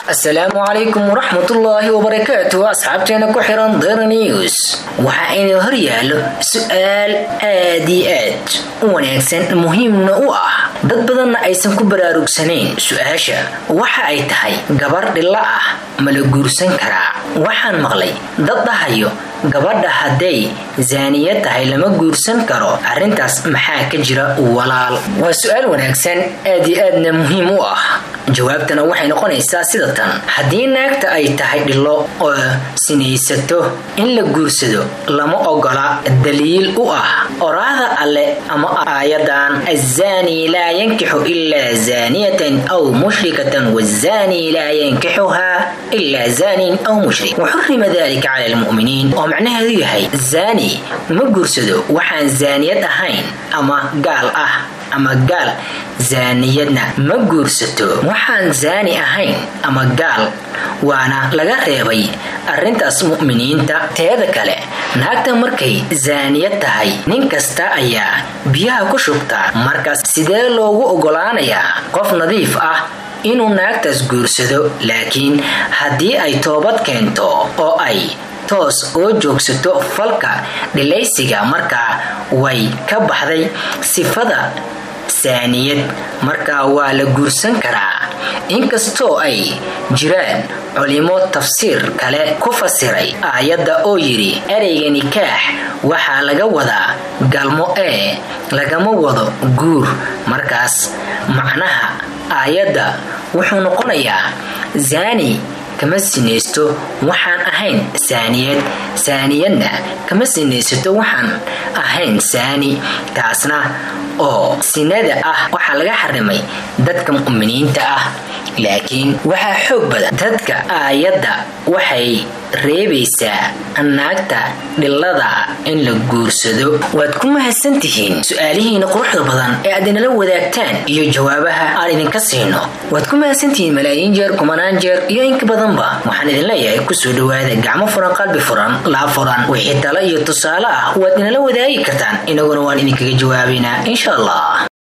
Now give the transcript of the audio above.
asalaamu calaykum waraxmatullaahi wabarakaatu asxaabteena ku xiran dara news waxaa inuu hor yaallo su-aal aad iyo aad u wanaagsan muhiimna u ah dad badanna aysan ku baraarugsanayn su-aasha waxa ay tahay gabar dhilla ah ma la guursan karaa waxaan maqlay dad dhahayo gabadha hadday zaaniya tahay lama guursan karo arrintaas maxaa ka jira walaal waa su-aal wanaagsan aad iyo aadna muhiim u ah jawaabtana waxay noqonaysaa sida tan haddii naagta ay tahay dhillo oo sinaysato in la guursado lama ogola daliil u ah oraahda alle ama aayadan azaani laa yankixu ilaa zaaniyatan aw mushrikatan wazaani laa yankixuhaa ilaa zaanin aw mushrik waxurima dalika cala almu'miniin oo macnaheedu yahay zaani ma guursado waxaan zaaniyad ahayn ama gaal ah ama gaal zaaniyadna ma guursato waxaan zaani ahayn ama gaal waana laga reebay arrintaas mu'miniinta teeda kale naagta markay zaaniyad tahay nin kasta ayaa biyaha ku shubtaa markaas sidee loogu oggolaanayaa qof nadiif ah inuu naagtaas guursado laakiin haddii ay toobad keento oo ay toos oo joogsato falka dhilaysiga markaa way ka baxday sifada saaniyad markaa waa la guursan karaa inkastoo ay jiraan culimo tafsiir kale ku fasiray aayadda oo yidhi ereyga nikaax waxaa laga wadaa galmo ee lagama wado guur markaas macnaha aayadda wuxuu noqonayaa zaani kama sinaysto waxaan ahayn saaniyad saaniyadna kama sinaysato waxaan ahayn saani taasna oo sinada ah waxaa laga xarimay dadka mu'miniinta ah laakiin waxaa xoog badan dadka aayadda waxay reebaysaa naagta dhillada in la guursado waad ku mahadsantihiin su-aalihiina quruxda badan ee aad inala wadaagtaan iyo jawaabaha aan idinka siino waad ku mahadsantihiin malaayiin jeer kumanaan jeer iyo inka badanba waxaan idin leeyahay kusoo dhawaada gacmo furan qalbi furan laa furan wixii talo iyo tusaale ah waad inala wadaagi kartaan inaguna waan idinkaga jawaabaynaa insha allah